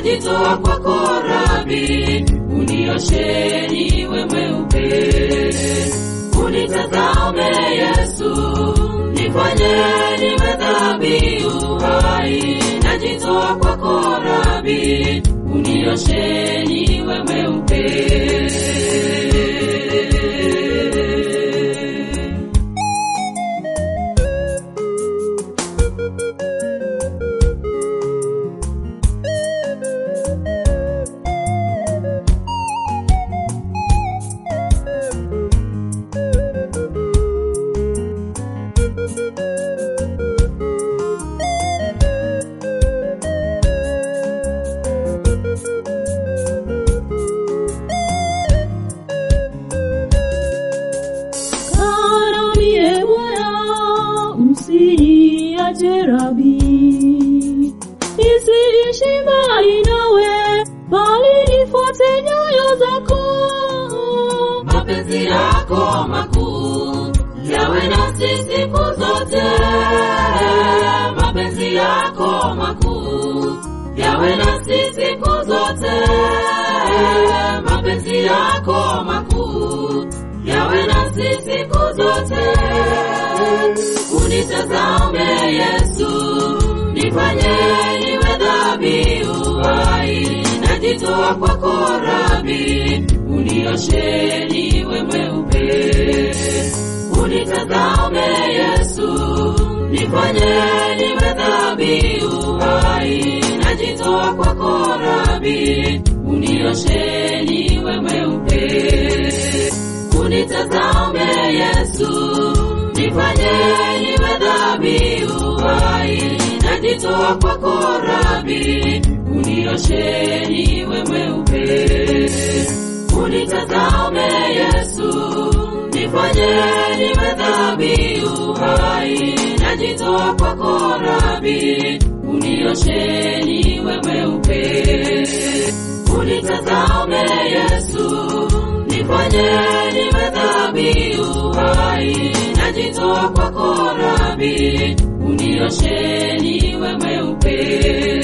najitoa kwako Rabi, unioshe niwe mweupe. Unitazame Yesu, nifanye niwe dhabihu hai, najitoa kwako Rabi, unioshe niwe mweupe. Karanie Bwana, usiniache Rabi, nisiishi mbali nawe, bali nifuate nyayo zako. mapenzi yako makuu yawe nasi siku zote, mapenzi yako makuu yawe nasi siku zote, mapenzi yako makuu yawe nasi siku zote. Unitazame Yesu, nifanye niwe dhabihu hai, najitoa kwako Rabi, unioshe niwe mweupe. Unitazame Yesu, nifanye niwe dhabihu hai, najitoa kwako Rabi, unioshe niwe mweupe. Unitazame Yesu, nifanye niwe dhabihu hai, najitoa kwako Rabi, unioshe niwe mweupe. Unitazame Yesu, nifanye niwe dhabihu hai, najitoa kwako Rabi, unioshe niwe mweupe. Unitazame Yesu, nifanye niwe dhabihu hai, najitoa kwako Rabi, unioshe niwe mweupe.